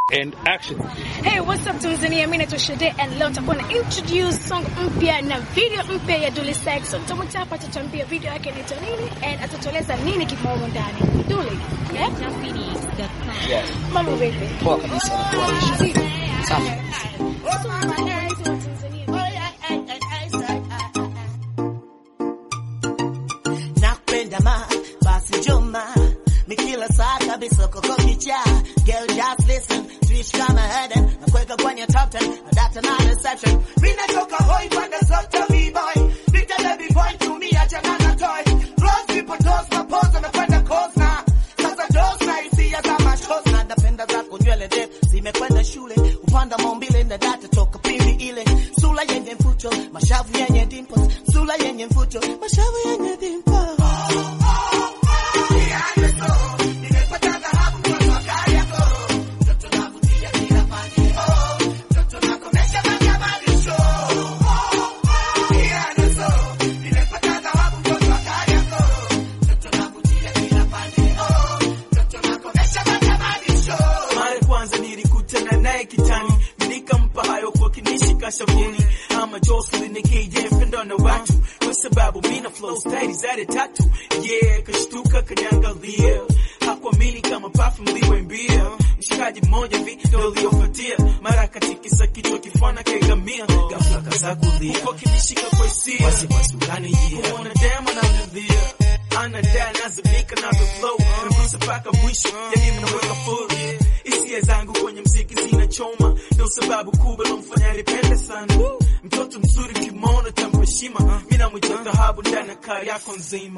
And action. Hey, what's up Tanzania? Mimi naitwa Shade and leo nitakuwa na introduce song mpya na video mpya ya Dully Sexton. Tutamwita hapa atatuambia video yake inaitwa nini and atatueleza nini kimomo ndani. Dully, yeah? Yes. Mambo vipi? Poa kabisa. Safi. Watu wa Tanzania. nakupenda ma basi joma mikila saa kabisa koko kicha girl just listen tuishi kama Eden nakuweka kwenye top 10 na data na reception mimi natoka hoi pande zote v-boy Vita baby boy tumia chana na toy Rose people toes mapoza mekwenda kosna sasa dos na hisia za machos na napenda zako nywele ndefu zimekwenda shule upanda maumbile na data toka pindi ile sura yenye mfuto mashavu yenye dimples sura yenye mfuto mashavu yenye dimples mara kwanza nilikutana naye kitani nikampa hayo kwa kinishika shavuni ama Jocelyn KJ mpendo na watu kwa sababu mina flow style zade tatu yeah kashtuka kaniangalia hakuamini kama perfume liwembia mshikaji mmoja vi ndo uliofuatia mara katikisa kichwa kifana kaigamia ghafla kaza kulia huko kinishika kwa hisia wasiwasi ukanijia kuona dema namlilia anadai nazimika na the flow nagusa mpaka mwisho yani mnaweka full hisia zangu kwenye mziki zinachoma ndio sababu kubwa lomfanya nipende sana mtoto mzuri kimono tampa heshima mimi namwita dhahabu ndani ya kari yako nzima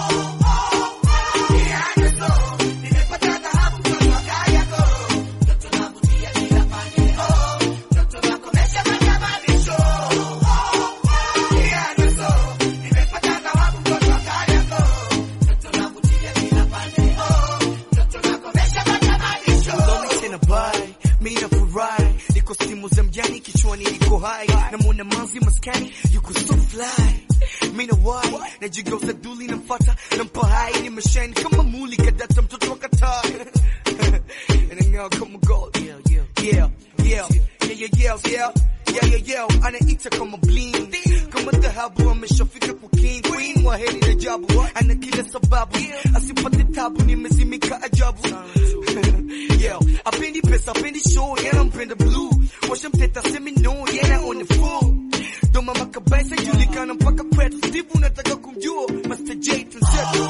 Lonely tena bai, mimi nafurahi, niko simu za mjani kichwani niko hai, namwona manzi maskani yuko so fly, mimi na wai, najigeuza duli namfuata, nampa hai, nimeshine kama muli kadata mtoto wa Qatar, inang'aa kama gold, yeah yeah yeah yeah yeah yeah yeah yeah yeah yeah anaita kama bling kama dhahabu ameshafika kwa king queen wa heri na jabu ana kila sababu asipate tabu nimezimika ajabu yeah apendi pesa apendi show yana mpenda blue washa mteta semi no yana on the full ndo mama kabisa julikana mpaka kwetu Steve unataka kumjua Master J tunzetu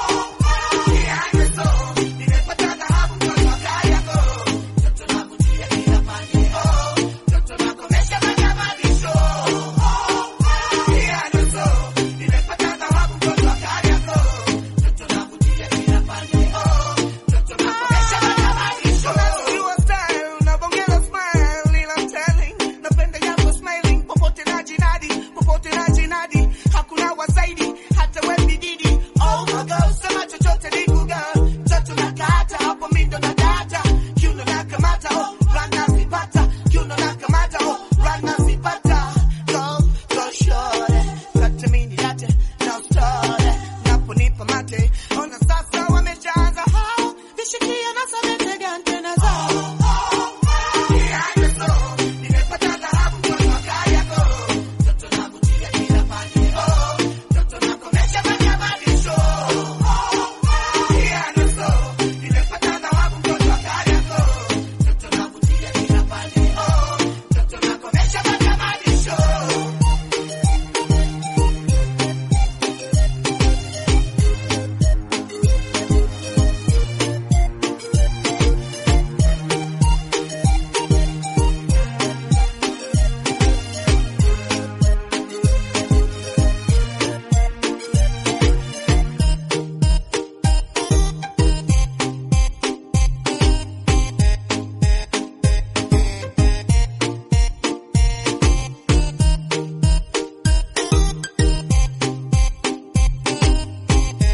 Your style, unavongeza smile, ila I'm telling, napenda yako smiling, popote na jinadi, popote na jinadi, hakuna wasaidi, hata we bididi. Oh my God, sema chochote ni Google. Toto na kata, hapo mi ndo na data. Kiuno na kamata, oh, rana zipata. Kiuno na kamata, oh, rana zipata. Go, go shorty, kata mini latte, now start. Naponipa mate, ona sasa wameshaanza hao, vishikia na sabete gante na zao.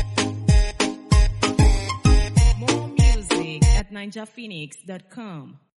More music at ninjaphoenix.com.